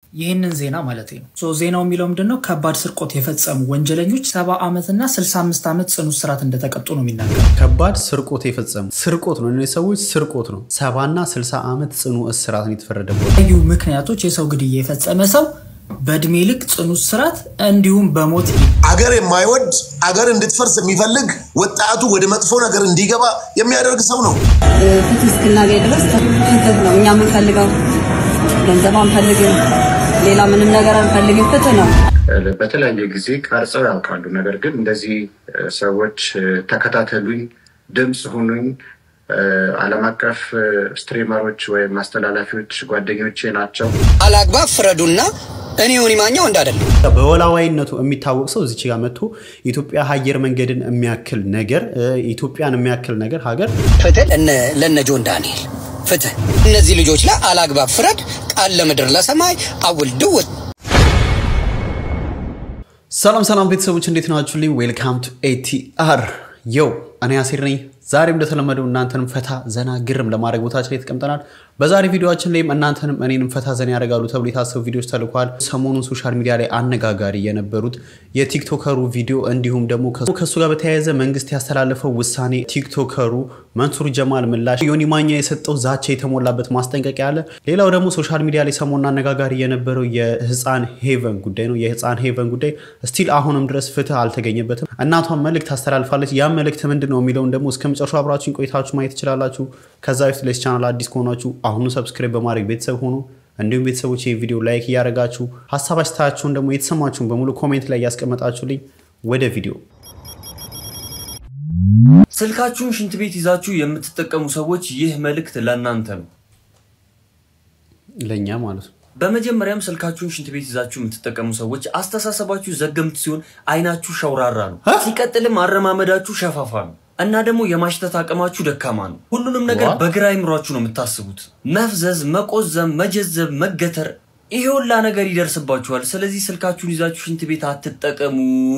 ይህንን ዜና ማለት ነው። ሶ ዜናው የሚለው ምንድን ነው? ከባድ ስርቆት የፈጸሙ ወንጀለኞች ሰባ ዓመትና 65 ዓመት ጽኑ እስራት እንደተቀጡ ነው የሚናገር። ከባድ ስርቆት የፈጸሙ ስርቆት ነው። እነዚህ ሰዎች ስርቆት ነው። ሰባና ስልሳ ዓመት ጽኑ እስራት ነው የተፈረደበት። ልዩ ምክንያቶች የሰው ግድያ የፈጸመ ሰው በእድሜ ልክ ጽኑ እስራት እንዲሁም በሞት አገር የማይወድ አገር እንድትፈርስ የሚፈልግ ወጣቱ ወደ መጥፎ ነገር እንዲገባ የሚያደርግ ሰው ነው። ፍትህ እስክናገኝ ድረስ ፍትህ ነው እኛ የምንፈልገው። ገንዘብ አንፈልግም፣ ሌላ ምንም ነገር አንፈልግም። ፍትህ ነው። በተለያየ ጊዜ ቀርጸው ያውቃሉ። ነገር ግን እንደዚህ ሰዎች ተከታተሉኝ፣ ድምፅ ሁኑኝ፣ ዓለም አቀፍ ስትሪመሮች ወይም አስተላላፊዎች ጓደኞቼ ናቸው። አላግባብ ፍረዱና እኔ ዮኒ ማኛው እንዳደለም በወላዋይነቱ የሚታወቅ ሰው እዚች ጋር መጥቶ ኢትዮጵያ አየር መንገድን የሚያክል ነገር ኢትዮጵያን የሚያክል ነገር ሀገር ፍትህ ለነ- ለነ ጆን ዳንኤል ፍትህ እነዚህ ልጆች ላይ አላግባብ ፍረድ ቃል ለምድር ለሰማይ አውል ድውት ሰላም ሰላም ቤተሰቦች እንዴት ናችሁልኝ? ዌልካም ቱ ኤቲአር የው እኔ አሴር ነኝ። ዛሬም እንደተለመደው እናንተንም ፈታ ዘና ግርም ለማድረግ ቦታችን ላይ ተቀምጠናል። በዛሬ ቪዲዮችን ላይም እናንተንም እኔንም ፈታ ዘና ያደርጋሉ ተብሎ የታሰቡ ቪዲዮዎች ተልኳል። ሰሞኑን ሶሻል ሚዲያ ላይ አነጋጋሪ የነበሩት የቲክቶከሩ ቪዲዮ እንዲሁም ደግሞ ከሱ ጋር በተያያዘ መንግስት ያስተላለፈው ውሳኔ፣ ቲክቶከሩ መንሱር ጀማል ምላሽ፣ ዮኒ ማኛ የሰጠው ዛቻ የተሞላበት ማስጠንቀቂያ አለ። ሌላው ደግሞ ሶሻል ሚዲያ ላይ ሰሞኑን አነጋጋሪ የነበረው የህፃን ሄቨን ጉዳይ ነው። የህፃን ሄቨን ጉዳይ ስቲል አሁንም ድረስ ፍትህ አልተገኘበትም። እናቷን መልእክት ታስተላልፋለች። ያ መልእክት ምንድን ነው የሚለውን ደግሞ እስከ መጨረሻው አብራችሁን ቆይታችሁ ማየት ትችላላችሁ። ከዛ በፊት ለዚህ ቻናል አዲስ ከሆናችሁ አሁኑ ሰብስክራይብ በማድረግ ቤተሰብ ሆኑ። እንዲሁም ቤተሰቦች ይህ ቪዲዮ ላይክ እያደረጋችሁ ሀሳብ አስተያየታችሁን ደግሞ የተሰማችሁን በሙሉ ኮሜንት ላይ እያስቀመጣችሁልኝ ወደ ቪዲዮ ስልካችሁን ሽንት ቤት ይዛችሁ የምትጠቀሙ ሰዎች ይህ መልእክት ለእናንተ ነው። ለእኛ ማለት ነው። በመጀመሪያም ስልካችሁን ሽንት ቤት ይዛችሁ የምትጠቀሙ ሰዎች አስተሳሰባችሁ ዘገምት ሲሆን፣ አይናችሁ ሸውራራ ነው። ሲቀጥልም አረማመዳችሁ ሸፋፋ ነው እና ደግሞ የማሽተት አቅማችሁ ደካማ ነው። ሁሉንም ነገር What? በግራ አይምሯችሁ ነው የምታስቡት። መፍዘዝ፣ መቆዘም፣ መጀዘብ፣ መገተር ይሄ ሁላ ነገር ይደርስባችኋል። ስለዚህ ስልካችሁን ይዛችሁ ሽንት ቤት አትጠቀሙ።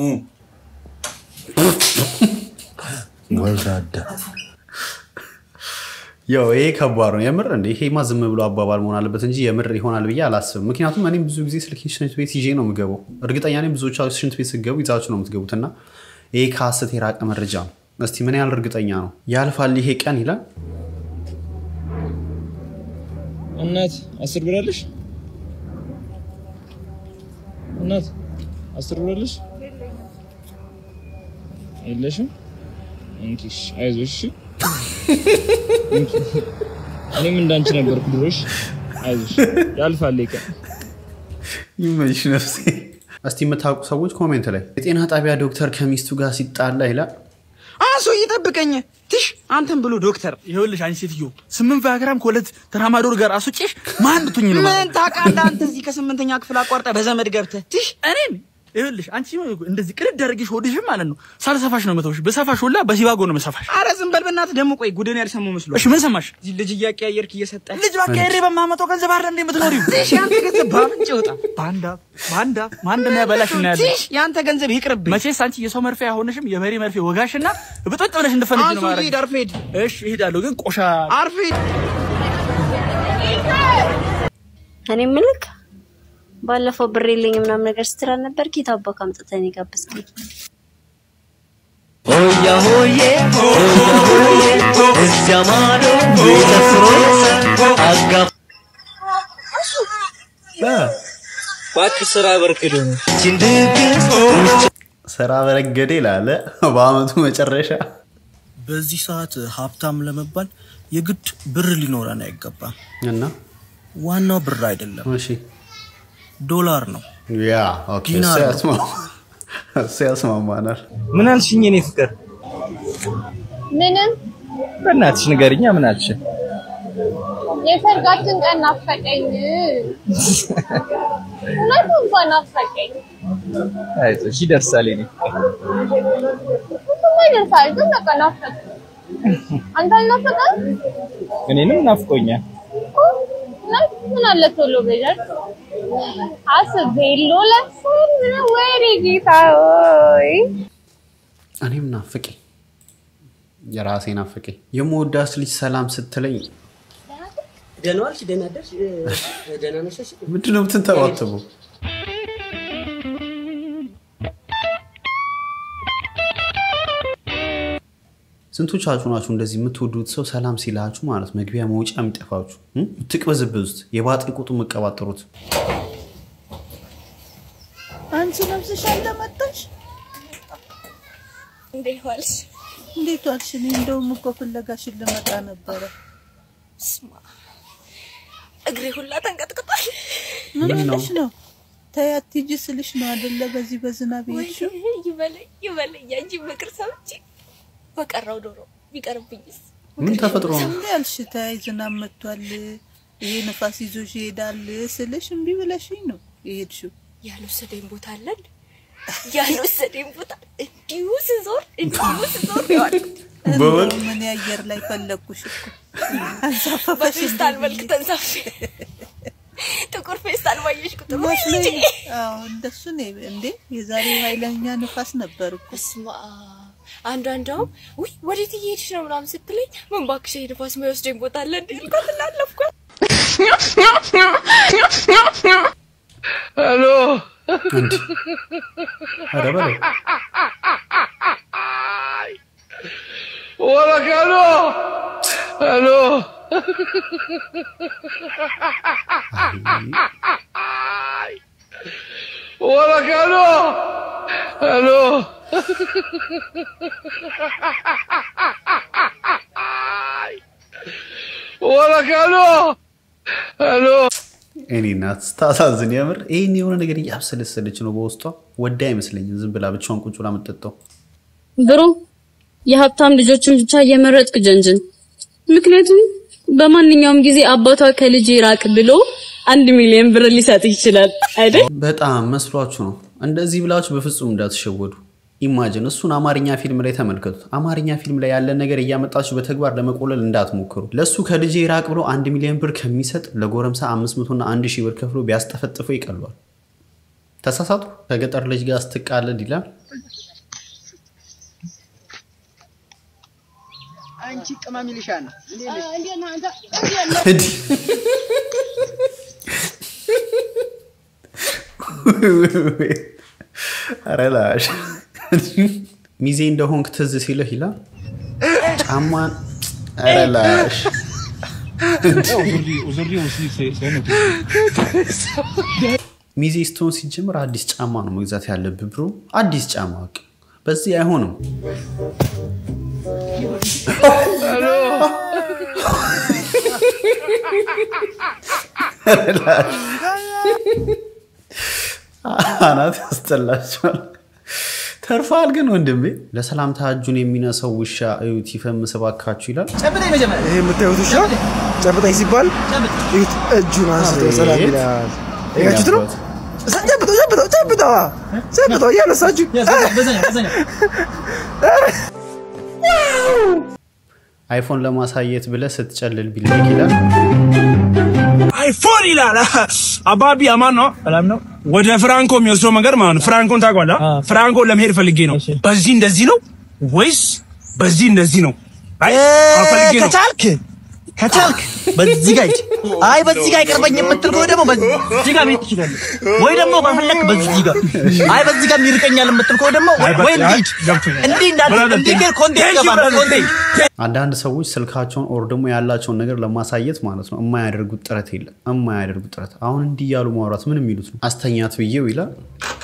ያው ይሄ ከባድ ነው የምር እንደ ይሄማ ዝም ብሎ አባባል መሆን አለበት እንጂ የምር ይሆናል ብዬ አላስብም። ምክንያቱም እኔም ብዙ ጊዜ ስልክ ሽንት ቤት ይዤ ነው የምገባው። እርግጠኛ ነኝ ብዙዎቻችሁ ሽንት ቤት ስትገቡ ይዛችሁ ነው የምትገቡት እና ይሄ ከሀሰት የራቀ መረጃ ነው። እስቲ ምን ያህል እርግጠኛ ነው? ያልፋል ይሄ ቀን ይላል። እናት አስር ብር አለሽ? እናት አስር ብር አለሽ? የለሽም? እንኪሽ አይዞሽ። እሺ? እንኪ። እኔም እንዳንቺ ነበርኩ ድሮሽ። አይዞሽ ያልፋል ይሄ ቀን። ይመችሽ ነፍሴ። እስቲ የምታውቁ ሰዎች ኮሜንት ላይ የጤና ጣቢያ ዶክተር ከሚስቱ ጋር ሲጣላ ይላል። አንሶ እየጠብቀኝ ትሽ አንተን ብሎ ዶክተር ይኸውልሽ አንቺ ሴትዮ ስምንት ቫያግራም ከሁለት ተራማዶር ጋር አስወጪሽ ማን ብትኝ ነው ማለት ምን ታውቃለህ አንተ እዚህ ከስምንተኛ ክፍል አቋርጠ በዘመድ ገብተህ ትሽ እኔን ይኸውልሽ አንቺ እንደዚህ ቅልድ አድርጌሽ ሆድሽም ማለት ነው ሳልሰፋሽ ነው መተውሽ በሰፋሽ ሁላ በሲባጎ ነው መሰፋሽ አረ ዝም በል በእናትህ ደግሞ ቆይ ጉድን ያልሰማው መስሎ እሺ ምን ሰማሽ እዚህ ልጅ እያቀያየርክ እየሰጠ ልጅ ባካሄሬ በማመጣው ገንዘብ አይደል እንደ የምትኖሪው ትሽ ያንተ ገንዘብ ባፍንጭ ይወጣ ባንዳ ባንዳ ማን ነው ያበላሽ እና ያለ ትሽ ያንተ ገንዘብ ይቅርብኝ መቼስ አንቺ የሰው መርፌ አይሆንሽም የበሬ መርፌ ወጋሽና ብጥጥ ብለሽ እንደፈነጅ ነው አንሶ ማለት ሂድ አርፈህ ሂድ እሺ እሄዳለሁ ግን ቆሻ አርፈህ ሂድ እኔ ምልክ ባለፈው ብር የለኝ ምናምን ነገር ስትል አልነበር? ጌታ አባክ አምጥተን የጋበዝከኝ ሆያ ሆዬ ሆያ ሆዬ እዚያ ማዶ ተፍሮ አጋ እባክህ ስራ በርክዶ ነው ድግስ ስራ በረገደ ይላለ በአመቱ መጨረሻ በዚህ ሰዓት ሀብታም ለመባል የግድ ብር ሊኖረን አይገባም። እና ዋናው ብር አይደለም፣ እሺ ዶላር ነው። ያ ኦኬ፣ እሱ ዲናር ነው። ያስማማ- እሱ ያስማማናል። ምን አልሽኝ? እኔ ፍቅር ምንም በእናትሽ ንገሪኛ። ምን አልሽ? የሰርጋችን ቀን ናፈቀኝ። እውነቱ እንኳን ናፈቀኝ። አይዞሽ ይደርሳል። እኔ እሱማ ይደርሳል፣ ግን በቃ ናፈቀኝ። አንተ አልናፈቀህም? እኔንም ናፍቆኛል። እውነት ምን አለ ቶሎ ብደርስ አስቤሎ ለፍን ወይኔ ጌታ ሆይ እኔም ናፍቄ የራሴ ናፍቄ የምወዳት ልጅ ሰላም ስትለኝ ደህና ዋልሽ? ደህና አደርሽ? እ፣ ደህና ነሽ? ምንድን ነው የምትንተባተቡ? ስንቶቻችሁ ናችሁ እንደዚህ የምትወዱት ሰው ሰላም ሲላችሁ ማለት መግቢያ መውጫ የሚጠፋችሁ እ? የምትቅበዝበዙት የባጢን ቁጡ የምቀባጠሩት አንቺ ነፍስሽ አለመጣሽ? እንዴት ዋልሽ? እንዴት ዋልሽ? እኔ እንደውም እኮ ፍለጋሽን ልመጣ ነበረ። ስማ እግሬ ሁላ ተንቀጥቅጧል። ምን ምን ነው? ሆነሽ ነው? ተይ አትሂጂ ስልሽ ነው አይደለ? በዚህ በዝናብ የሄድሽው? ይበለኝ ይበለኝ ያንቺ ምክር ሰምቼ በቀረው ዶሮ ቢቀርብኝስ? ምን ተፈጥሮ ነው? እንዴ ያልሽ? ተይ ዝናብ መጥቷል፣ ይሄ ነፋስ ይዞሽ ይሄዳል ስልሽ እምቢ ብለሽኝ ነው የሄድሽው። ያልወሰደኝ ቦታ አለን ያልወሰደኝ ቦታ እንዲሁ ስዞር እንዲሁ ስዞር ይዋልኩት በወል እንደው ምን አየር ላይ ፈለግኩሽ እኮ አንሳፈፈሽ በፌስታል እንዲህ መልክ ብዬ። ተንሳፌ ጥቁር ፌስታል ባየሽ ቁጥር ወይ መስሎኝ ልጄ! ነው። አዎ እንደሱ ነው እንዴ። የዛሬው ኃይለኛ ንፋስ ነበር እኮ። በስመ አብ። አንዷ እንደውም ውይ ወዴት እየሄድሽ ነው ምናምን ስትለኝ ምን እባክሽ ይሄ ንፋስ የማይወስደኝ ቦታ አለ እንዴ አልኳት እና አለፍኳት። ሄሎ እንዲ ኧረ በለው ወረቀ ሄሎ ሄሎ ወረቀ ሄሎ ሄሎ ወረቀ ሄሎ ሄሎ እኔ እናት ስታሳዝን የምር ይህን የሆነ ነገር እያብሰለሰለች ነው በውስጧ ወዳ አይመስለኝም ዝም ብላ ብቻዋን ቁጭ ብላ የምትጠጣው ብሩ የሀብታም ልጆችን ብቻ እየመረጥክ ጀንጅን። ምክንያቱም በማንኛውም ጊዜ አባቷ ከልጅ ራቅ ብሎ አንድ ሚሊዮን ብር ሊሰጥ ይችላል አይደል? በጣም መስሏችሁ ነው እንደዚህ ብላችሁ በፍጹም እንዳትሸወዱ ኢማጅን እሱን አማርኛ ፊልም ላይ ተመልከቱት አማርኛ ፊልም ላይ ያለን ነገር እያመጣችሁ በተግባር ለመቆለል እንዳትሞክሩ ለእሱ ከልጄ ራቅ ብሎ አንድ ሚሊዮን ብር ከሚሰጥ ለጎረምሳ አምስት መቶና አንድ ሺህ ብር ከፍሎ ቢያስጠፈጥፈው ይቀሏል ተሳሳቱ ከገጠር ልጅ ጋር ስትቃለድ ይላል አንቺ ቅመም ይልሻ ነው እንዲህ ኧረ ላሽ ሚዜ እንደሆንክ ትዝ ሲልህ ይላል ጫማን ኧረ ላሽ ሚዜ ስትሆን ሲጀምር አዲስ ጫማ ነው መግዛት ያለብህ ብሮ አዲስ ጫማ በቃ በዚህ አይሆንም ኧረ ላሽ አናት ያስጠላቸዋል። ተርፋል ግን ወንድሜ። ለሰላምታ እጁን የሚነሳው ውሻ እዩት ይፈምስ እባካችሁ ይላል። ይሄ የምታዩት ውሻ ጨብጠኝ ሲባል እዩት፣ እጁን አንስቶ ሰላም ይላል። ያችሁት ነው። ጨብጠው ጨብጠው ጨብጠዋ ጨብጠው እያነሳችሁ አይፎን ለማሳየት ብለህ ስትጨልል ቢላክ ይላል። አይፎን ይላል። አባቢ አማን ነው ሰላም ነው። ወደ ፍራንኮ የሚወስደው መንገድ ማለት ነው። ፍራንኮን ታውቀዋለህ? ፍራንኮን ለመሄድ ፈልጌ ነው። በዚህ እንደዚህ ነው ወይስ በዚህ እንደዚህ ነው? አይ አዎ፣ ፈልጌ ነው። ከቻልክ ከቻልክ በዚህ ጋር ሂድ። አይ በዚህ ጋር አይቀርበኝ የምትል ከሆነ ደግሞ በዚህ ጋር መሄድ ትችላለህ። ወይ ደግሞ ከፈለክ በዚህ ጋር አይ በዚህ ጋር ይርቀኛል የምትል ከሆነ ደግሞ አይ፣ ወይ በቃ፣ እንዲህ ገብቶኛል። እንዲህ እንዳት ብራዘር፣ እንዲህ ግን ኮንቴንት ቴንክ ዩ ገባል ብራዘር፣ ኮንቴንት አንዳንድ ሰዎች ስልካቸውን ኦር ደግሞ ያላቸውን ነገር ለማሳየት ማለት ነው የማያደርጉት ጥረት የለም። የማያደርጉት ጥረት አሁን እንዲህ እያሉ ማውራት ምን የሚሉት ነው? አስተኛት ብዬው ይላል።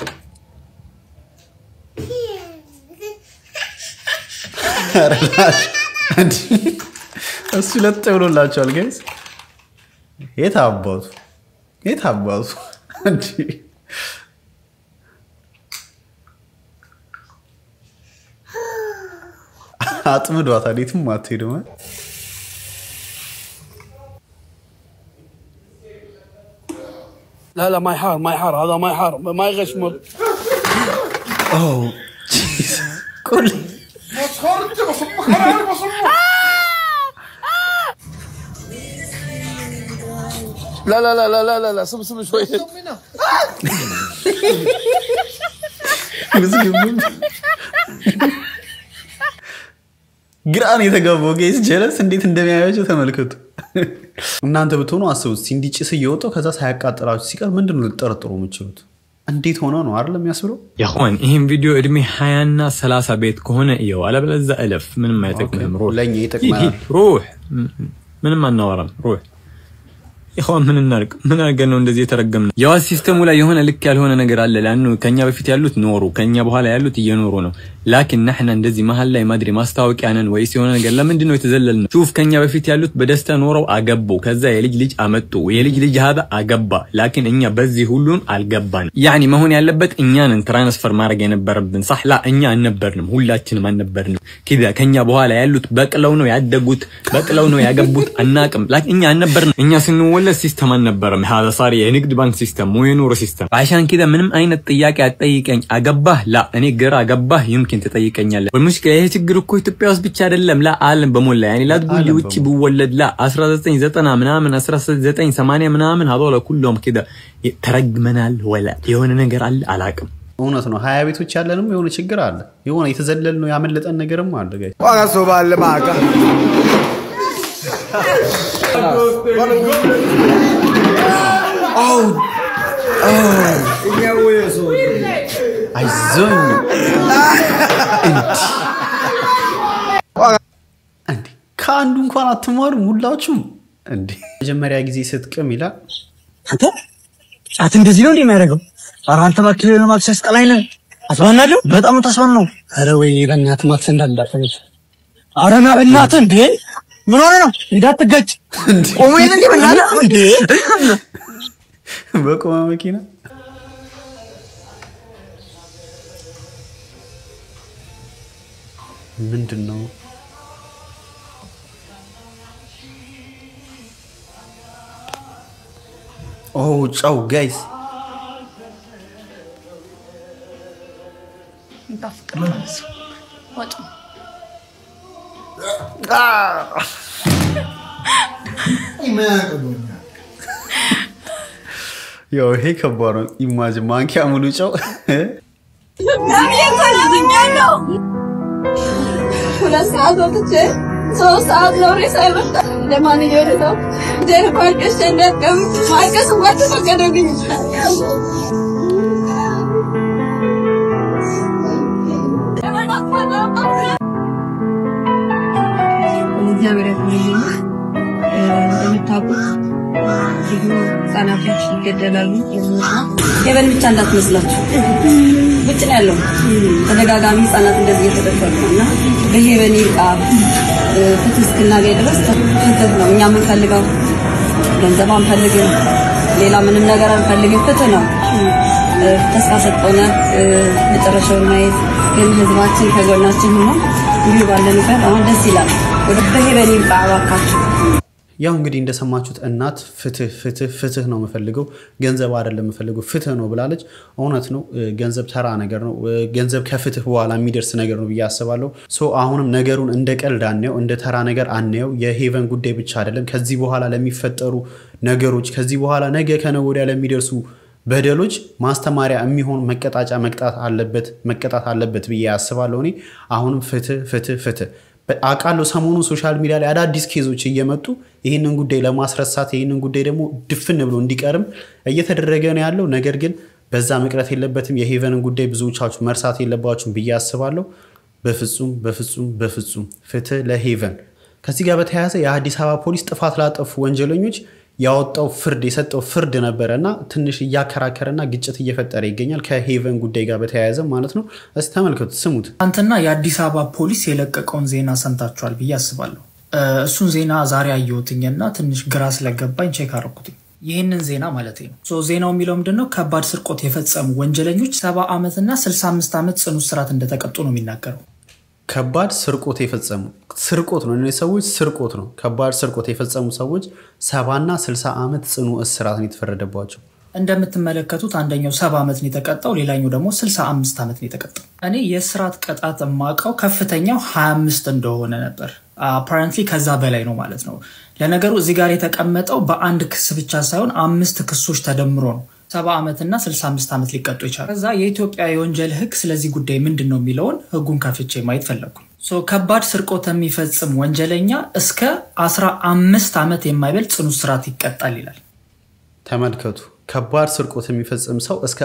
ኧረ ላሽ፣ እንዲህ እሱ ለጥ ብሎላቸዋል ጋይስ። የት አባቱ የት አባቱ እንዲህ አጥምዷታል። የትም አትሄድም። لا لا ما يحار ما يحار هذا ما يحار ما يغشمر اوه كل مسخرتي بصبك على بصبك لا لا لا لا لا لا لا سم سم شوي ግራን የተገባው ጌስ ጀለስ እንዴት እንደሚያያቸው ተመልከቱ። እናንተ ብትሆኑ አስቡት፣ እንዲህ ጭስ እየወጣው ከዛ ሳያቃጥላችሁ ሲቀር ምንድን ነው ልጠረጥሩ የምችሉት? እንዴት ሆነ ነው አይደል የሚያስብለው? የሆን ይህም ቪዲዮ እድሜ ሀያና ሰላሳ ቤት ከሆነ እየው፣ አለበለዚያ እለፍ። ምንም አይጠቅምም። ሩህ ለእኛ ይጠቅመናል። ሂድ፣ ሩህ ምንም አናወራም። ሩህ ይኸው ምን እናድርግ? ምን አድርገን ነው እንደዚህ የተረገምነው? የዋስ ሲስተሙ ላይ የሆነ ልክ ያልሆነ ነገር አለ። ላኑ ከኛ በፊት ያሉት ኖሩ፣ ከኛ በኋላ ያሉት እየኖሩ ነው። ላኪን ናሕና እንደዚህ መሀል ላይ ማድሪ ማስታወቂያ ነን ወይስ የሆነ ነገር? ለምንድን ነው የተዘለልነው? ሹፍ ከኛ በፊት ያሉት በደስታ ኖረው አገቡ፣ ከዛ የልጅ ልጅ አመጡ፣ የልጅ ልጅ ሀዛ አገባ። ላኪን እኛ በዚህ ሁሉን አልገባን። ያኒ መሆን ያለበት እኛንን ትራንስፈር ማድረግ የነበረብን ሳህ ላ እኛ አልነበርንም፣ ሁላችንም አልነበርንም። ኪዛ ከኛ በኋላ ያሉት በቅለው ነው ያደጉት፣ በቅለው ነው ያገቡት፣ አናቅም። ላኪን እኛ አልነበርንም። እኛ ስንወለድ ሲስተም አልነበረም። ሀዛ ሳሪ የንግድ ባንክ ሲስተም ወይ የኑሮ ሲስተም። አሻን ኪዛ ምንም አይነት ጥያቄ አትጠይቀኝ። አገባህ ላ እኔ ግራ አገባህ ይምኪን ትጠይቀኛለህ። በሙሽኪላ ይሄ ችግር እኮ ኢትዮጵያ ውስጥ ብቻ አይደለም፣ ላ ዓለም በሞላ ያኔ ላትጉሊ ውጭ ብወለድ ላ 1990 ምናምን 1980 ምናምን ሀዶለ ኩሎም ኪዳ ተረግመናል። ወላ የሆነ ነገር አለ አላቅም። እውነት ነው። ሀያ ቤቶች ያለንም የሆነ ችግር አለ። የሆነ የተዘለል ነው ያመለጠን ነገርም አለ። ጋይ ዋጋሶ ባለ ማጋ አይዞኝ እንዲ ከአንዱ እንኳን አትማሩም ሁላችሁም። እንዲ መጀመሪያ ጊዜ ስትቅም ይላል አንተ ጫት እንደዚህ ነው እንዴ የሚያደርገው? ኧረ አንተ እባክህ ነው ማክስ ያስጠላኝ ነው። አስባናለሁ በጣም ነው ታስባን ነው። ኧረ ወይ በእናትህ ማክስ እንዳልዳፈች። ኧረ ና በእናትህ እንዴ ምን ሆነ ነው እንዳትጋጭ። ቆሞ የለ እንዴ በእናትህ እንዴ በቆመ መኪና ምንድን ነው? ኦ ጨው ጋይስ ያው ይሄ ከባድ ነው። ኢማጅን ማንኪያ ሙሉ ጨው ሁለት ሰዓት ወጥቼ ሶስት ሰዓት ነው ሬሳ የመጣ ለማንኛውም ሰው ደር ማልቀስ እንደቀም ማልቀስ እንኳን ተፈቀደልኝ። እግዚአብሔር ያክብርልኝ። እንደምታውቁት ብዙ ህጻናቶች ይገደላሉ። ሄቨን ብቻ እንዳትመስላችሁ ውጭ ነው ያለው። ተደጋጋሚ ህጻናት እንደዚህ እየተደፈሩ ነው እና በሄቨን ይብቃ ፍትህ እስክናገኝ ድረስ ፍትህ ነው እኛ የምንፈልገው። ገንዘብ አንፈልግም፣ ሌላ ምንም ነገር አንፈልግም። ፍትህ ነው። ተስፋ ሰጠውነ መጨረሻውን ማየት ግን ህዝባችን ከጎናችን ሆኖ እንዲሁ ባለንበት አሁን ደስ ይላል። ወደ በሄቨን ይብቃ እባካችሁ። ያው እንግዲህ እንደሰማችሁት እናት ፍትህ ፍትህ ፍትህ ነው የምፈልገው ገንዘብ አይደለም የምፈልገው ፍትህ ነው ብላለች። እውነት ነው፣ ገንዘብ ተራ ነገር ነው። ገንዘብ ከፍትህ በኋላ የሚደርስ ነገር ነው ብዬ አስባለሁ። ሶ አሁንም ነገሩን እንደ ቀልድ አናየው፣ እንደ ተራ ነገር አናየው። የሄቨን ጉዳይ ብቻ አይደለም። ከዚህ በኋላ ለሚፈጠሩ ነገሮች፣ ከዚህ በኋላ ነገ ከነገ ወዲያ ለሚደርሱ በደሎች ማስተማሪያ የሚሆን መቀጣጫ መቅጣት አለበት መቀጣት አለበት ብዬ አስባለሁ። እኔ አሁንም ፍትህ ፍትህ ፍትህ አውቃለሁ ሰሞኑን ሶሻል ሚዲያ ላይ አዳዲስ ኬዞች እየመጡ ይህንን ጉዳይ ለማስረሳት ይህንን ጉዳይ ደግሞ ድፍን ብሎ እንዲቀርም እየተደረገ ነው ያለው። ነገር ግን በዛ መቅረት የለበትም። የሄቨንን ጉዳይ ብዙዎቻችሁ መርሳት የለባችሁም ብዬ አስባለሁ። በፍጹም በፍጹም በፍጹም ፍትህ ለሄቨን። ከዚህ ጋር በተያያዘ የአዲስ አበባ ፖሊስ ጥፋት ላጠፉ ወንጀለኞች ያወጣው ፍርድ የሰጠው ፍርድ ነበረ እና ትንሽ እያከራከረና ግጭት እየፈጠረ ይገኛል ከሄቨን ጉዳይ ጋር በተያያዘ ማለት ነው። እስቲ ተመልከቱት፣ ስሙት። ትናንትና የአዲስ አበባ ፖሊስ የለቀቀውን ዜና ሰምታችኋል ብዬ አስባለሁ። እሱን ዜና ዛሬ አየሁትኝና ትንሽ ግራ ስለገባኝ ቼክ አደረኩትኝ። ይህንን ዜና ማለት ነው። ሶ ዜናው የሚለው ምንድነው? ከባድ ስርቆት የፈጸሙ ወንጀለኞች ሰባ ዓመትና 65 ዓመት ጽኑ እስራት እንደተቀጡ ነው የሚናገረው። ከባድ ስርቆት የፈጸሙ ስርቆት ነው እነዚህ ሰዎች ስርቆት ነው። ከባድ ስርቆት የፈጸሙ ሰዎች ሰባና ስልሳ ዓመት ጽኑ እስራት ነው የተፈረደባቸው። እንደምትመለከቱት አንደኛው ሰባ ዓመት ነው የተቀጣው፣ ሌላኛው ደግሞ 65 ዓመት ነው የተቀጣው። እኔ የእስራት ቅጣት የማውቀው ከፍተኛው 25 እንደሆነ ነበር። አፓረንትሊ ከዛ በላይ ነው ማለት ነው። ለነገሩ እዚህ ጋር የተቀመጠው በአንድ ክስ ብቻ ሳይሆን አምስት ክሶች ተደምሮ ነው ሰባ ዓመትና 65 ዓመት ሊቀጡ ይቻላል። ከዛ የኢትዮጵያ የወንጀል ሕግ ስለዚህ ጉዳይ ምንድን ነው የሚለውን ሕጉን ከፍቼ ማየት ፈለግኩኝ። ሶ ከባድ ስርቆት የሚፈጽም ወንጀለኛ እስከ 15 ዓመት የማይበልጥ ጽኑ እስራት ይቀጣል ይላል። ተመልከቱ። ከባድ ስርቆት የሚፈጽም ሰው እስከ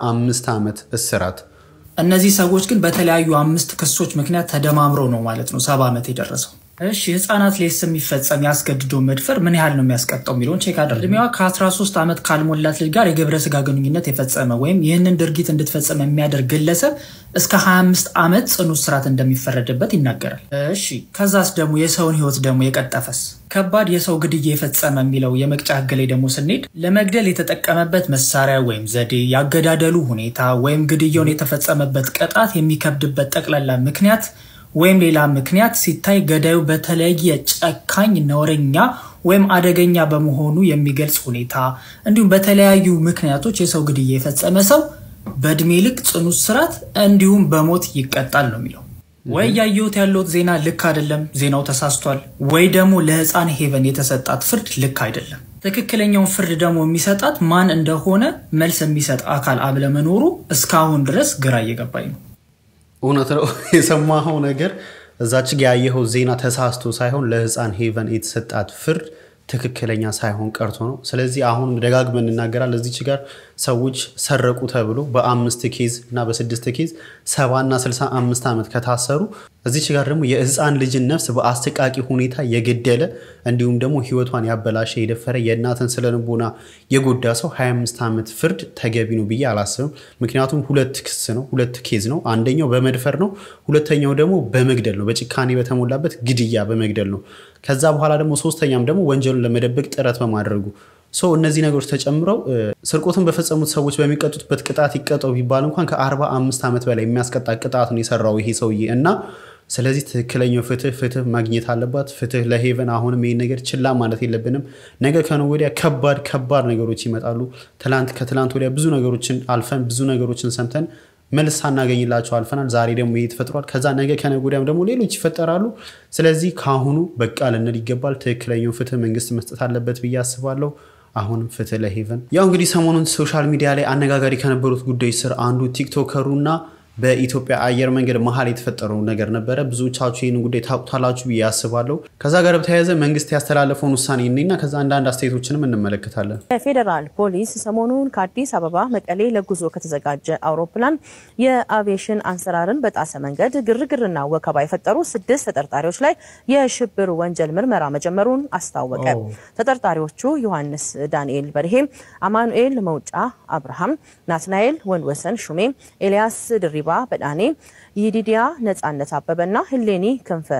15 ዓመት እስራት። እነዚህ ሰዎች ግን በተለያዩ አምስት ክሶች ምክንያት ተደማምሮ ነው ማለት ነው ሰባ ዓመት የደረሰው። እሺ ህፃናት ላይ የሚፈጸም ያስገድዶ መድፈር ምን ያህል ነው የሚያስቀጣው የሚለውን ቼክ አድርግ። እድሜዋ ከ13 ዓመት ካልሞላት ልጅ ጋር የግብረ ስጋ ግንኙነት የፈጸመ ወይም ይህንን ድርጊት እንድትፈጸም የሚያደርግ ግለሰብ እስከ 25 ዓመት ጽኑ እስራት እንደሚፈረድበት ይናገራል። እሺ ከዛስ ደግሞ የሰውን ህይወት ደግሞ የቀጠፈስ ከባድ የሰው ግድያ የፈጸመ የሚለው የመቅጫ ህግ ላይ ደግሞ ስንሄድ ለመግደል የተጠቀመበት መሳሪያ ወይም ዘዴ፣ ያገዳደሉ ሁኔታ ወይም ግድያውን የተፈጸመበት ቅጣት የሚከብድበት ጠቅላላ ምክንያት ወይም ሌላ ምክንያት ሲታይ ገዳዩ በተለየ ጨካኝ፣ ነውረኛ ወይም አደገኛ በመሆኑ የሚገልጽ ሁኔታ እንዲሁም በተለያዩ ምክንያቶች የሰው ግድያ የፈጸመ ሰው በእድሜ ልክ ጽኑ እስራት እንዲሁም በሞት ይቀጣል ነው የሚለው። ወይ ያየሁት ያለሁት ዜና ልክ አይደለም፣ ዜናው ተሳስቷል፣ ወይ ደግሞ ለህፃን ሄቨን የተሰጣት ፍርድ ልክ አይደለም። ትክክለኛውን ፍርድ ደግሞ የሚሰጣት ማን እንደሆነ መልስ የሚሰጥ አካል አለመኖሩ እስካሁን ድረስ ግራ እየገባኝ ነው። እውነት ነው የሰማኸው ነገር እዛች ጋ ያየኸው ዜና ተሳስቶ ሳይሆን ለህፃን ሄቨን የተሰጣት ፍርድ ትክክለኛ ሳይሆን ቀርቶ ነው። ስለዚህ አሁን ደጋግመን እንናገራል። እዚች ጋር ሰዎች ሰረቁ ተብሎ በአምስት ኬዝ እና በስድስት ኬዝ ሰባና ስልሳ አምስት ዓመት ከታሰሩ እዚች ጋር ደግሞ የህፃን ልጅን ነፍስ በአሰቃቂ ሁኔታ የገደለ እንዲሁም ደግሞ ህይወቷን ያበላሸ የደፈረ የእናትን ስለንቦና የጎዳ ሰው 25 ዓመት ፍርድ ተገቢ ነው ብዬ አላስብም። ምክንያቱም ሁለት ክስ ነው፣ ሁለት ኬዝ ነው። አንደኛው በመድፈር ነው፣ ሁለተኛው ደግሞ በመግደል ነው፣ በጭካኔ በተሞላበት ግድያ በመግደል ነው። ከዛ በኋላ ደግሞ ሶስተኛም ደግሞ ወንጀሉን ለመደበቅ ጥረት በማድረጉ ሰው እነዚህ ነገሮች ተጨምረው ስርቆትን በፈጸሙት ሰዎች በሚቀጡበት ቅጣት ይቀጠው ቢባል እንኳን ከ45 ዓመት በላይ የሚያስቀጣ ቅጣት ነው የሰራው ይሄ ሰውዬ እና ስለዚህ ትክክለኛው ፍትህ ፍትህ ማግኘት አለባት። ፍትህ ለሄቨን። አሁንም ይህን ነገር ችላ ማለት የለብንም። ነገ ከነገ ወዲያ ከባድ ከባድ ነገሮች ይመጣሉ። ትላንት ከትላንት ወዲያ ብዙ ነገሮችን አልፈን ብዙ ነገሮችን ሰምተን መልስ ሳናገኝላቸው አልፈናል። ዛሬ ደግሞ ይሄ ተፈጥሯል። ከዛ ነገ ከነገ ወዲያም ደግሞ ሌሎች ይፈጠራሉ። ስለዚህ ከአሁኑ በቃ ልንል ይገባል። ትክክለኛው ፍትህ መንግስት መስጠት አለበት ብዬ አስባለሁ። አሁንም ፍትህ ለሄቨን። ያው እንግዲህ ሰሞኑን ሶሻል ሚዲያ ላይ አነጋጋሪ ከነበሩት ጉዳዮች ስር አንዱ ቲክቶከሩና በኢትዮጵያ አየር መንገድ መሀል የተፈጠረው ነገር ነበረ። ብዙዎቻችሁ ይህን ጉዳይ ታውቁታላችሁ ብዬ አስባለሁ። ከዛ ጋር በተያያዘ መንግስት ያስተላለፈውን ውሳኔ እኔና ከዛ አንዳንድ አስተያየቶችንም እንመለከታለን። የፌዴራል ፖሊስ ሰሞኑን ከአዲስ አበባ መቀሌ ለጉዞ ከተዘጋጀ አውሮፕላን የአቪዬሽን አሰራርን በጣሰ መንገድ ግርግርና ወከባ የፈጠሩ ስድስት ተጠርጣሪዎች ላይ የሽብር ወንጀል ምርመራ መጀመሩን አስታወቀ። ተጠርጣሪዎቹ ዮሐንስ ዳንኤል በርሄ፣ አማኑኤል መውጫ አብርሃም፣ ናትናኤል ወንድወሰን ሹሜ፣ ኤልያስ ድሪባ በዳኔ፣ ይዲዲያ ነጻነት አበበና ህሌኒ ክንፈ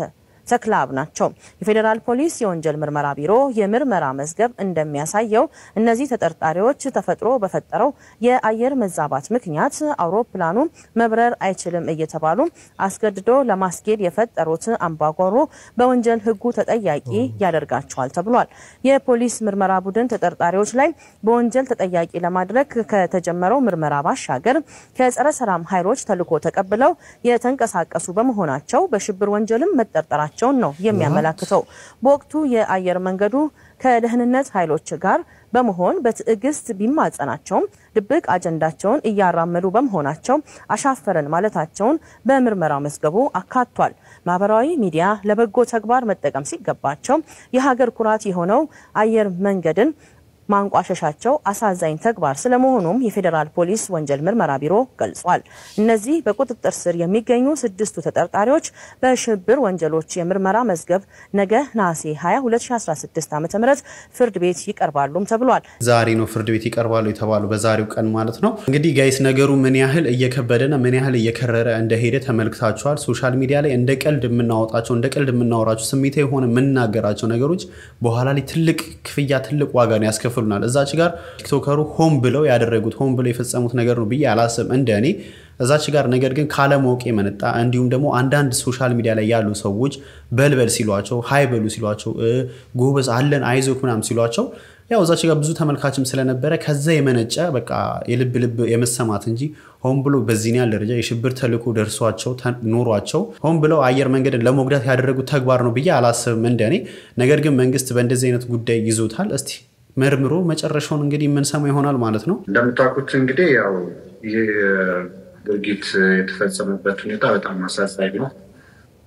ተክላብ ናቸው። የፌዴራል ፖሊስ የወንጀል ምርመራ ቢሮ የምርመራ መዝገብ እንደሚያሳየው እነዚህ ተጠርጣሪዎች ተፈጥሮ በፈጠረው የአየር መዛባት ምክንያት አውሮፕላኑ መብረር አይችልም እየተባሉ አስገድዶ ለማስጌድ የፈጠሩት አምባጓሮ በወንጀል ሕጉ ተጠያቂ ያደርጋቸዋል ተብሏል። የፖሊስ ምርመራ ቡድን ተጠርጣሪዎች ላይ በወንጀል ተጠያቂ ለማድረግ ከተጀመረው ምርመራ ባሻገር ከጸረ ሰላም ኃይሎች ተልዕኮ ተቀብለው የተንቀሳቀሱ በመሆናቸው በሽብር ወንጀልም መጠርጠራቸው መሆናቸውን ነው የሚያመላክተው። በወቅቱ የአየር መንገዱ ከደህንነት ኃይሎች ጋር በመሆን በትዕግስት ቢማጸናቸውም ድብቅ አጀንዳቸውን እያራመዱ በመሆናቸው አሻፈረን ማለታቸውን በምርመራ መዝገቡ አካቷል። ማህበራዊ ሚዲያ ለበጎ ተግባር መጠቀም ሲገባቸው የሀገር ኩራት የሆነው አየር መንገድን ማንቋሸሻቸው አሳዛኝ ተግባር ስለመሆኑም የፌዴራል ፖሊስ ወንጀል ምርመራ ቢሮ ገልጿል። እነዚህ በቁጥጥር ስር የሚገኙ ስድስቱ ተጠርጣሪዎች በሽብር ወንጀሎች የምርመራ መዝገብ ነገ ነሐሴ 20 2016 ዓ ም ፍርድ ቤት ይቀርባሉም ተብሏል። ዛሬ ነው ፍርድ ቤት ይቀርባሉ የተባሉ በዛሬው ቀን ማለት ነው። እንግዲህ ጋይስ ነገሩ ምን ያህል እየከበደና ምን ያህል እየከረረ እንደሄደ ተመልክታችኋል። ሶሻል ሚዲያ ላይ እንደ ቀልድ የምናወጣቸው እንደ ቀልድ የምናወራቸው ስሜታ የሆነ የምንናገራቸው ነገሮች በኋላ ላይ ትልቅ ክፍያ ትልቅ ዋጋ ነው ያስከፍሉናል። እዛች ጋር ቲክቶከሩ ሆን ብለው ያደረጉት ሆን ብለው የፈጸሙት ነገር ነው ብዬ አላስብም እንደ እኔ እዛች ጋር ነገር ግን ካለማወቅ የመነጣ እንዲሁም ደግሞ አንዳንድ ሶሻል ሚዲያ ላይ ያሉ ሰዎች በልበል ሲሏቸው ሀይ በሉ ሲሏቸው ጎበዝ አለን አይዞክ ምናምን ሲሏቸው ያው እዛች ጋር ብዙ ተመልካችም ስለነበረ ከዛ የመነጨ በቃ የልብ ልብ የመሰማት እንጂ ሆን ብሎ በዚህን ያህል ደረጃ የሽብር ተልዕኮ ደርሷቸው ኖሯቸው ሆን ብለው አየር መንገድን ለመጉዳት ያደረጉት ተግባር ነው ብዬ አላስብም እንደኔ። ነገር ግን መንግስት በእንደዚህ አይነት ጉዳይ ይዞታል። እስቲ መርምሮ መጨረሻውን እንግዲህ የምንሰማ ይሆናል ማለት ነው። እንደምታውቁት እንግዲህ ያው ይህ ድርጊት የተፈጸመበት ሁኔታ በጣም አሳዛኝ ነው።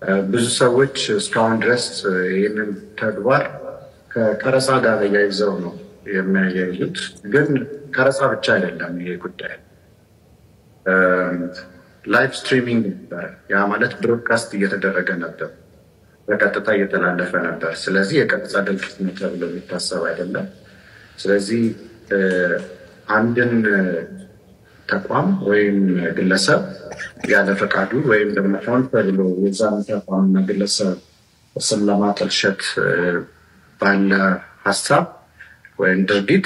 ብዙ ሰዎች እስካሁን ድረስ ይህንን ተግባር ከቀረጻ ጋር አያይዘው ነው የሚያያይዙት። ግን ቀረጻ ብቻ አይደለም ይሄ ጉዳይ ላይቭ ስትሪሚንግ ነበረ። ያ ማለት ብሮድካስት እየተደረገ ነበር፣ በቀጥታ እየተላለፈ ነበር። ስለዚህ የቀጥታ ድርጊት ነው ተብሎ የሚታሰብ አይደለም። ስለዚህ አንድን ተቋም ወይም ግለሰብ ያለ ፈቃዱ ወይም ደግሞ ሆን ተብሎ የዛን ተቋምና ግለሰብ ስም ለማጠልሸት ባለ ሀሳብ ወይም ድርጊት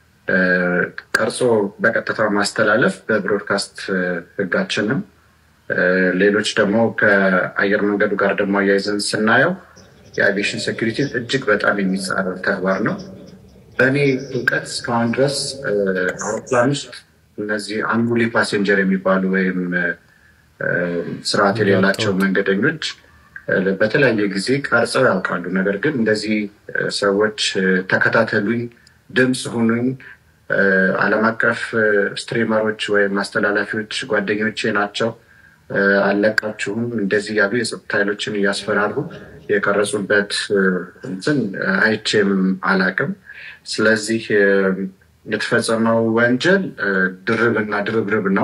ቀርጾ በቀጥታ ማስተላለፍ በብሮድካስት ሕጋችንም ሌሎች ደግሞ ከአየር መንገዱ ጋር ደግሞ አያይዘን ስናየው የአቪዬሽን ሴኩሪቲ እጅግ በጣም የሚጻረር ተግባር ነው። በእኔ እውቀት እስካሁን ድረስ አውሮፕላን ውስጥ እነዚህ አንጉሊ ፓሴንጀር የሚባሉ ወይም ስርዓት የሌላቸው መንገደኞች በተለያየ ጊዜ ቀርጸው ያውቃሉ። ነገር ግን እንደዚህ ሰዎች ተከታተሉኝ፣ ድምፅ ሁኑኝ፣ ዓለም አቀፍ ስትሪመሮች ወይም አስተላላፊዎች ጓደኞቼ ናቸው፣ አለቃችሁም እንደዚህ ያሉ የጸጥታ ኃይሎችን እያስፈራሩ የቀረጹበት እንትን አይቼም አላቅም። ስለዚህ የተፈጸመው ወንጀል ድርብ እና ድርብርብ ነው።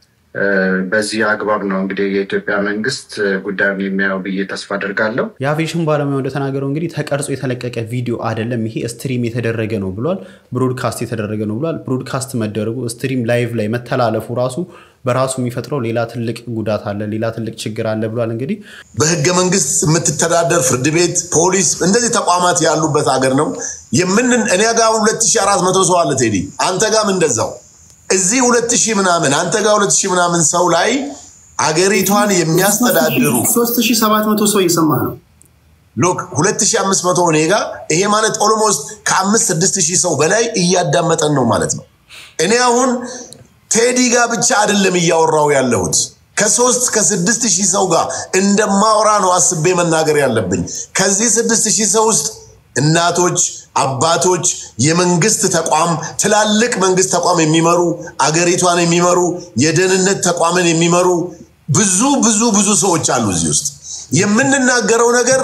በዚህ አግባብ ነው እንግዲህ የኢትዮጵያ መንግስት ጉዳዩን የሚያየው ብዬ ተስፋ አድርጋለሁ። የአቪዬሽን ባለሙያው እንደተናገረው እንግዲህ ተቀርጾ የተለቀቀ ቪዲዮ አይደለም፣ ይሄ ስትሪም የተደረገ ነው ብሏል። ብሮድካስት የተደረገ ነው ብሏል። ብሮድካስት መደረጉ ስትሪም ላይቭ ላይ መተላለፉ ራሱ በራሱ የሚፈጥረው ሌላ ትልቅ ጉዳት አለ፣ ሌላ ትልቅ ችግር አለ ብሏል። እንግዲህ በህገ መንግስት የምትተዳደር ፍርድ ቤት፣ ፖሊስ እንደዚህ ተቋማት ያሉበት ሀገር ነው። የምን እኔ ጋር 2400 ሰው አለ ቴዲ፣ አንተ ጋም እንደዛው እዚህ ሁለት ሺህ ምናምን አንተ ጋር ሁለት ሺህ ምናምን ሰው ላይ አገሪቷን የሚያስተዳድሩ 3700 ሰው እየሰማ ነው። ሎክ 2500 እኔ ጋር ይሄ ማለት ኦልሞስት ከአምስት ስድስት ሺህ ሰው በላይ እያዳመጠን ነው ማለት ነው። እኔ አሁን ቴዲ ጋር ብቻ አይደለም እያወራው ያለሁት ከሶስት ከስድስት ሺህ ሰው ጋር እንደማወራ ነው አስቤ መናገር ያለብኝ። ከዚህ ስድስት ሺህ ሰው ውስጥ እናቶች፣ አባቶች፣ የመንግስት ተቋም ትላልቅ መንግስት ተቋም የሚመሩ አገሪቷን የሚመሩ የደህንነት ተቋምን የሚመሩ ብዙ ብዙ ብዙ ሰዎች አሉ እዚህ ውስጥ የምንናገረው ነገር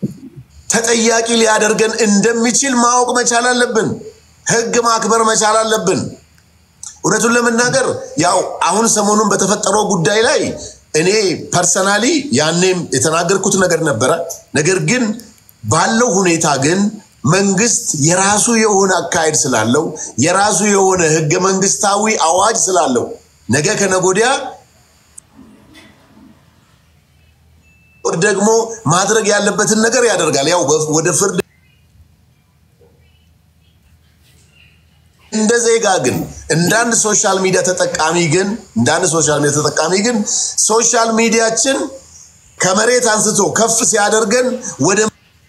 ተጠያቂ ሊያደርገን እንደሚችል ማወቅ መቻል አለብን። ህግ ማክበር መቻል አለብን። እውነቱን ለመናገር ያው አሁን ሰሞኑን በተፈጠረው ጉዳይ ላይ እኔ ፐርሰናሊ ያኔም የተናገርኩት ነገር ነበረ። ነገር ግን ባለው ሁኔታ ግን መንግስት የራሱ የሆነ አካሄድ ስላለው የራሱ የሆነ ህገ መንግስታዊ አዋጅ ስላለው ነገ ከነጎዲያ ደግሞ ማድረግ ያለበትን ነገር ያደርጋል። ያው ወደ ፍርድ እንደ ዜጋ ግን እንደ አንድ ሶሻል ሚዲያ ተጠቃሚ ግን እንደ አንድ ሶሻል ሚዲያ ተጠቃሚ ግን ሶሻል ሚዲያችን ከመሬት አንስቶ ከፍ ሲያደርገን ወደ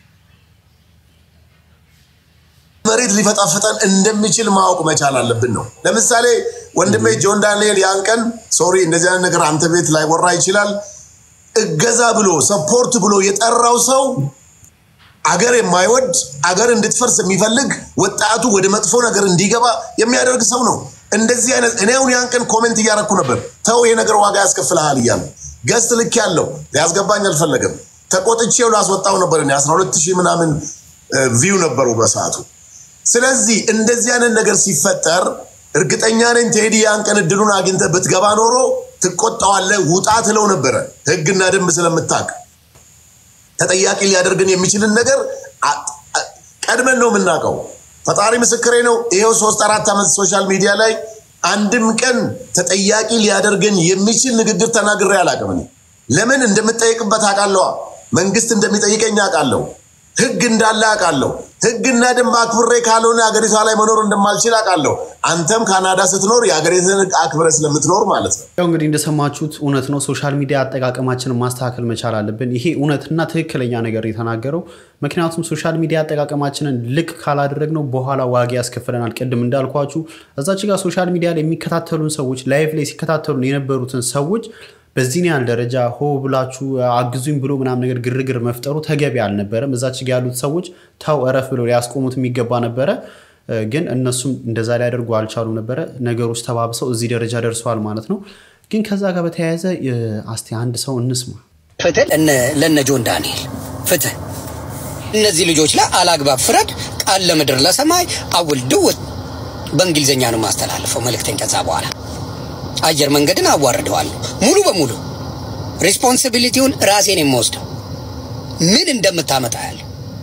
መሬት ሊፈጣፍጠን እንደሚችል ማወቅ መቻል አለብን ነው። ለምሳሌ ወንድሜ ጆን ዳንኤል ያን ቀን ሶሪ እንደዚህ አይነት ነገር አንተ ቤት ላይ ወራ ይችላል እገዛ ብሎ ሰፖርት ብሎ የጠራው ሰው አገር የማይወድ አገር እንድትፈርስ የሚፈልግ ወጣቱ ወደ መጥፎ ነገር እንዲገባ የሚያደርግ ሰው ነው። እንደዚህ አይነት እኔ አሁን ያን ቀን ኮሜንት እያረኩ ነበር። ተው ይሄ ነገር ዋጋ ያስከፍልሃል እያለ ገስት ልክ ያለው ሊያስገባኝ አልፈለገም። ተቆጥቼው ላስወጣው ነበር። እኔ 12 ሺህ ምናምን ቪው ነበሩ በሰዓቱ። ስለዚህ እንደዚህ አይነት ነገር ሲፈጠር እርግጠኛ ነኝ ቴዲ ያን ቀን እድሉን አግኝተህ ብትገባ ኖሮ ትቆጣዋለህ፣ ውጣ ትለው ነበረ። ህግና ደንብ ስለምታውቅ ተጠያቂ ሊያደርግን የሚችልን ነገር ቀድመን ነው የምናውቀው። ፈጣሪ ምስክሬ ነው። ይሄው ሶስት አራት ዓመት ሶሻል ሚዲያ ላይ አንድም ቀን ተጠያቂ ሊያደርገን የሚችል ንግግር ተናግሬ አላውቅም። እኔ ለምን እንደምጠይቅበት አውቃለዋ። መንግስት እንደሚጠይቀኝ አውቃለሁ። ህግ እንዳለ አውቃለሁ። ህግና ደንብ አክብሬ ካልሆነ ሀገሪቷ ላይ መኖር እንደማልችል አውቃለሁ። አንተም ካናዳ ስትኖር የሀገሪትን ህግ አክብረ ስለምትኖር ማለት ነው። ያው እንግዲህ እንደሰማችሁት እውነት ነው። ሶሻል ሚዲያ አጠቃቀማችንን ማስተካከል መቻል አለብን። ይሄ እውነትና ትክክለኛ ነገር የተናገረው ምክንያቱም ሶሻል ሚዲያ አጠቃቀማችንን ልክ ካላደረግነው በኋላ ዋጋ ያስከፍለናል። ቅድም እንዳልኳችሁ እዛች ጋር ሶሻል ሚዲያ ላይ የሚከታተሉን ሰዎች ላይፍ ላይ ሲከታተሉን የነበሩትን ሰዎች በዚህን ያህል ደረጃ ሆ ብላችሁ አግዙኝ ብሎ ምናምን ነገር ግርግር መፍጠሩ ተገቢ አልነበረም። እዛች ጋ ያሉት ሰዎች ተው እረፍ ብሎ ሊያስቆሙት የሚገባ ነበረ። ግን እነሱም እንደዛ ሊያደርጉ አልቻሉም ነበረ። ነገሮች ተባብሰው እዚህ ደረጃ ደርሰዋል ማለት ነው። ግን ከዛ ጋር በተያያዘ አስቲ አንድ ሰው እንስማ። ፍትህ ለነ- ለነ ጆን ዳንኤል ፍትህ እነዚህ ልጆች ላይ አላግባብ ፍረድ፣ ቃል ለምድር ለሰማይ አውል ድውት በእንግሊዝኛ ነው የማስተላልፈው መልእክቴን። ከዛ በኋላ አየር መንገድን አዋርደዋለሁ ሙሉ በሙሉ ሪስፖንሲቢሊቲውን ራሴን የምወስደው ምን እንደምታመጣ ያለ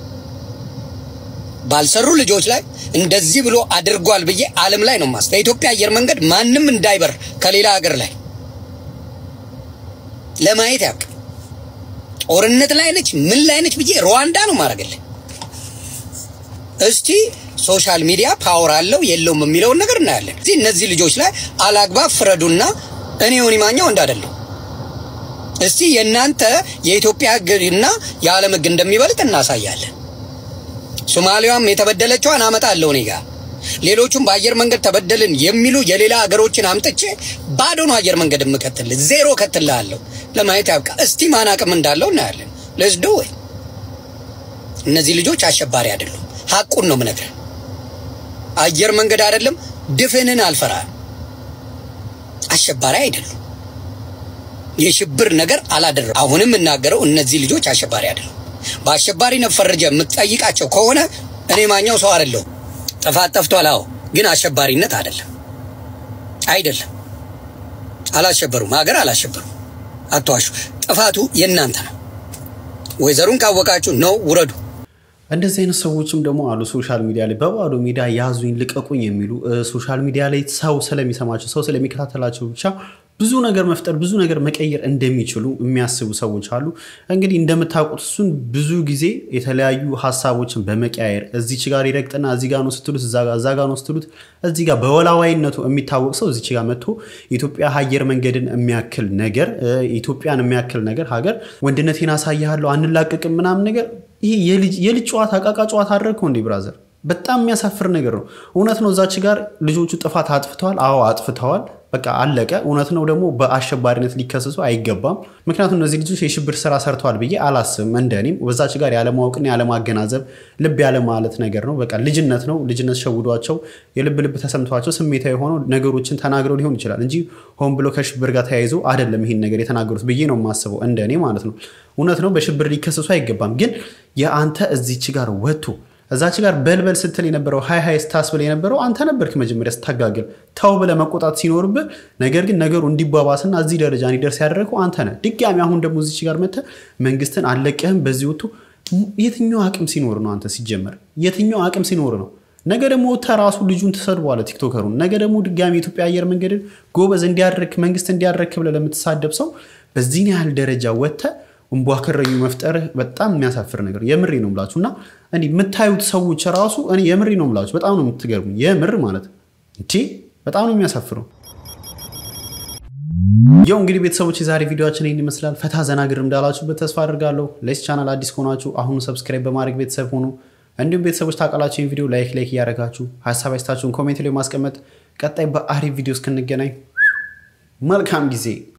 ባልሰሩ ልጆች ላይ እንደዚህ ብሎ አድርጓል ብዬ ዓለም ላይ ነው ማስ ለኢትዮጵያ አየር መንገድ ማንም እንዳይበር ከሌላ ሀገር ላይ ለማየት ያቅ ጦርነት ላይ ነች ምን ላይ ነች ብዬ ሩዋንዳ ነው ማድረግልህ። እስቲ ሶሻል ሚዲያ ፓወር አለው የለውም የሚለውን ነገር እናያለን። እዚህ እነዚህ ልጆች ላይ አላግባብ ፍረዱና እኔ ዮኒ ማኛው እንዳደለሁ እስቲ የእናንተ የኢትዮጵያ ሕግና የዓለም ሕግ እንደሚበልጥ እናሳያለን። ሶማሊያም የተበደለችዋን አመጣለሁ እኔ ጋር ሌሎቹም በአየር መንገድ ተበደልን የሚሉ የሌላ ሀገሮችን አምጥቼ ባዶ ነው አየር መንገድ የምከትል ዜሮ ከትልሃለሁ። ለማየት ያብቃ። እስቲ ማን አቅም እንዳለው እናያለን። ለዝዶ ወይ እነዚህ ልጆች አሸባሪ አይደሉም። ሀቁን ነው የምነግርህ። አየር መንገድ አይደለም ድፍንን አልፈራም። አሸባሪ አይደሉም። የሽብር ነገር አላደረም። አሁንም የምናገረው እነዚህ ልጆች አሸባሪ አይደሉም። በአሸባሪነት ፈርጀ የምትጠይቃቸው ከሆነ እኔ ማኛው ሰው አይደለሁም። ጥፋት ጠፍቷል። አዎ፣ ግን አሸባሪነት አይደለም አይደለም። አላሸበሩም፣ ሀገር አላሸበሩም። አትዋሹ። ጥፋቱ የእናንተ ነው። ወይዘሩን ካወቃችሁ ነው ውረዱ። እንደዚህ አይነት ሰዎችም ደግሞ አሉ። ሶሻል ሚዲያ ላይ በባዶ ሜዳ ያዙኝ ልቀቁኝ የሚሉ እ፣ ሶሻል ሚዲያ ላይ ሰው ስለሚሰማቸው ሰው ስለሚከታተላቸው ብቻ ብዙ ነገር መፍጠር ብዙ ነገር መቀየር እንደሚችሉ የሚያስቡ ሰዎች አሉ። እንግዲህ እንደምታውቁት እሱን ብዙ ጊዜ የተለያዩ ሀሳቦችን በመቀያየር እዚች ጋር ይረግጥና እዚህ ጋር ነው ስትሉት እዛ ጋር እዛ ጋር ነው ስትሉት እዚህ ጋር በወላዋይነቱ የሚታወቅ ሰው እዚች ጋር መጥቶ ኢትዮጵያ አየር መንገድን የሚያክል ነገር እ፣ ኢትዮጵያን የሚያክል ነገር ሀገር ወንድነቴን አሳያለሁ አንላቀቅም ምናምን ነገር ይሄ የልጅ የልጅ ጨዋታ አቃቃ ጨዋታ አደረግከው እንዲህ ብራዘር በጣም የሚያሳፍር ነገር ነው። እውነት ነው እዛች ጋር ልጆቹ ጥፋት አጥፍተዋል። አዎ አጥፍተዋል። በቃ አለቀ። እውነት ነው ደግሞ በአሸባሪነት ሊከሰሱ አይገባም። ምክንያቱም እነዚህ ልጆች የሽብር ስራ ሰርተዋል ብዬ አላስብም። እንደኔም በዛች ጋር ያለማወቅና ያለማገናዘብ ልብ ያለ ማለት ነገር ነው። በቃ ልጅነት ነው። ልጅነት ሸውዷቸው የልብ ልብ ተሰምቷቸው ስሜታዊ ሆነው ነገሮችን ተናግረው ሊሆን ይችላል እንጂ ሆን ብሎ ከሽብር ጋር ተያይዞ አይደለም ይህን ነገር የተናገሩት ብዬ ነው የማስበው፣ እንደኔ ማለት ነው። እውነት ነው በሽብር ሊከሰሱ አይገባም። ግን የአንተ እዚች ጋር ወጥቶ እዛች ጋር በልበል ስትል የነበረው ሀይ ሀይ ስታስብል የነበረው አንተ ነበርክ መጀመሪያ ስታጋግል ተው ብለህ መቆጣት ሲኖርብህ፣ ነገር ግን ነገሩ እንዲባባስና እዚህ ደረጃ እንዲደርስ ያደረገው አንተ ነህ። ድጋሚ አሁን ደግሞ እዚች ጋር መጥተህ መንግስትን አልለቅህም በዚህ ወጥቶ የትኛው አቅም ሲኖር ነው አንተ ሲጀመር የትኛው አቅም ሲኖር ነው? ነገ ደግሞ ተራሱ ልጁን ትሰድበዋለህ ቲክቶከሩን። ነገ ደግሞ ድጋሚ የኢትዮጵያ አየር መንገድን ጎበዝ እንዲያደርግ መንግስት እንዲያደርግ ብለህ ለምትሳደብ ሰው በዚህን ያህል ደረጃ ወጥተህ እንቧ ከረዩ መፍጠርህ በጣም የሚያሳፍር ነገር የምሬ ነው ምላችሁ እና እንዲህ የምታዩት ሰዎች ራሱ እኔ የምሬ ነው ምላችሁ በጣም ነው የምትገርሙ የምር ማለት እንቺ በጣም ነው የሚያሳፍረው ያው እንግዲህ ቤተሰቦች የዛሬ ቪዲዮችን ይህን ይመስላል ፈታ ዘና ግር እንዳላችሁበት ተስፋ አድርጋለሁ ለዚህ ቻናል አዲስ ከሆናችሁ አሁኑ ሰብስክራይብ በማድረግ ቤተሰብ ሆኑ እንዲሁም ቤተሰቦች ታውቃላችሁ ይህን ቪዲዮ ላይክ ላይክ እያደረጋችሁ ሀሳብ አስተያየታችሁን ኮሜንት ላይ ማስቀመጥ ቀጣይ በአሪፍ ቪዲዮ እስክንገናኝ መልካም ጊዜ